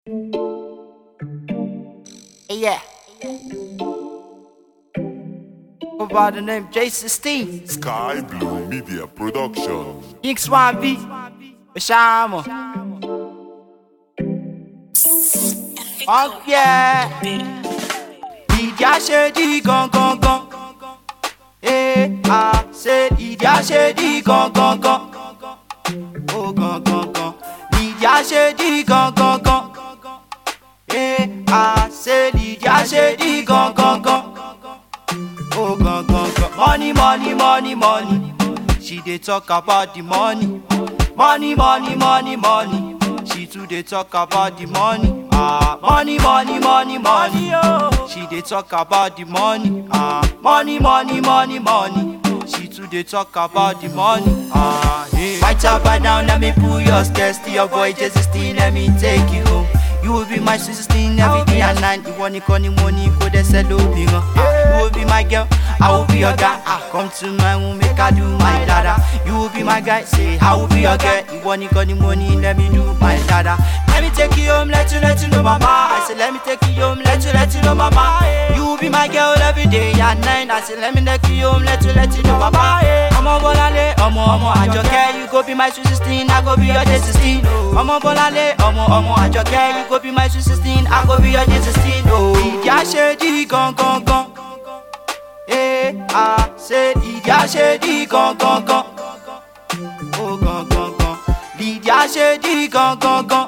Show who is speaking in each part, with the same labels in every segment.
Speaker 1: Yeah. Go by the name J16.
Speaker 2: Sky Blue Media Production.
Speaker 1: King Swampy. Bashama. Oh yeah. Ìdí àṣejì gangan gan. Eh, ah, ṣe ìdí àṣejì gangan gan. Ó gangan gan. Ìdí àṣejì gangan gan. Eh, ah, ṣe ìdí àṣejì gangan gan. Oh, gone, gone, gone. Money, money, money, money. She dey talk about the money. Money, money, money, money. She too dey talk about the money. Ah, money, money, money, money. She dey talk about the money. Ah, money, money, money, money. She too dey talk about the money. Ah, hey. White up and down, let me pull your skirts to your boy Jesus still let me take you home. You will be my sister every day and night. You want to money, go there, sell obi gan. Ah, You will be my girl, I will be your guy. Ah, come to my room, make I do my dada. You will be my guy, say I will be your girl. You want to money, let me do my dada. Let me take you home, let you let you know mama. I say let me take you home, let you let you know mama. You will be my girl every day and night. I say let me take you home, let you let you know mama. Ọmọ Bọ́láńlé, ọmọ ọmọ Àjọkẹ́, you go be my sweet sixteen, I go be your day sixteen. Ọmọ Bọ́láńlé, ọmọ ọmọ Àjọkẹ́, you go be my sweet sixteen, I go be your day sixteen. Ìdí àṣejì gangan gan. Eh, ah, ṣe ìdí àṣejì gangan gan. Ó gangan gan. Ìdí àṣejì gangan gan.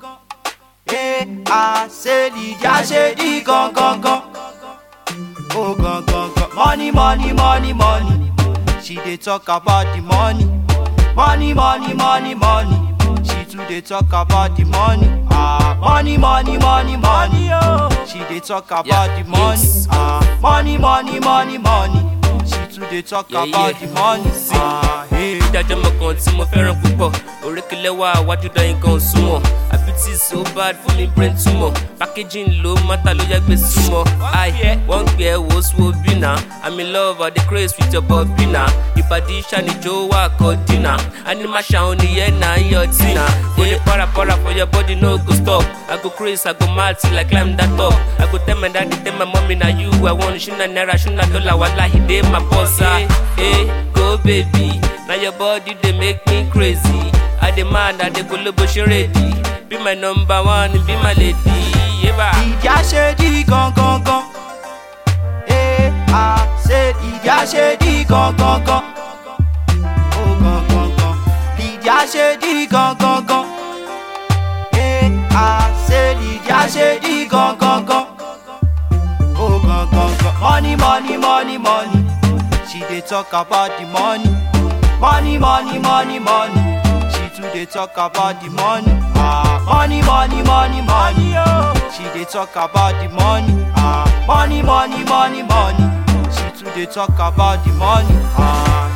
Speaker 1: Eh, ah, ṣe ìdí àṣejì gangan gan. Oh, gone, gone, gone. Money, money, money, money. She dey talk about the money. Money, money, money, money. She too dey talk about the money. Ah, money, money, money, money. She dey talk about
Speaker 3: Yeah,
Speaker 1: the money.
Speaker 3: yes.
Speaker 1: Ah, money, money, money, money. She too dey talk
Speaker 3: Yeah,
Speaker 1: about
Speaker 3: yeah.
Speaker 1: the money.
Speaker 3: See.
Speaker 1: Ah, hey.
Speaker 3: ìdájọ́ mọ̀ kan tí mo fẹ́ràn púpọ̀ òrékelẹ́wà wájú dán nǹkan súnmọ́ àbítí so bad fún mi brain tumor packaging ló mátà ló yá gbé súnmọ́ i wọ́n gbé ẹ wò ó sùn òbí náà i'm in love i dey craze with your bobby náà ìbàdí ṣàníjó wà kọ́ dínà animal ṣàwọn nìyẹn náà yọ tínà go dey para para for your body no go stop i go craze i go mad till i climb that top i go tell my daddy tell my mommy na you i want ṣúná náírà ṣúná dọ́là wàhálà ìdè my boss ah eh go baby. Now your body they make me crazy. I demand that they go lobo ready. Be my number one, be my lady. Yeah,
Speaker 1: ìdí àṣejì gangan gan. Eh, ah, ṣe ìdí àṣejì gangan gan. Ó gangan gan. Ìdí àṣejì gangan gan. Eh, ah, ṣe ìdí àṣejì gangan gan. Ó gangan gan. Money, money, money, money. She dey talk about the money. Money, money, money, money. She too dey talk about the money. Ah, money, money, money, money. She dey talk about the money. Ah, money, money, money, money. She too dey talk about the money. Ah,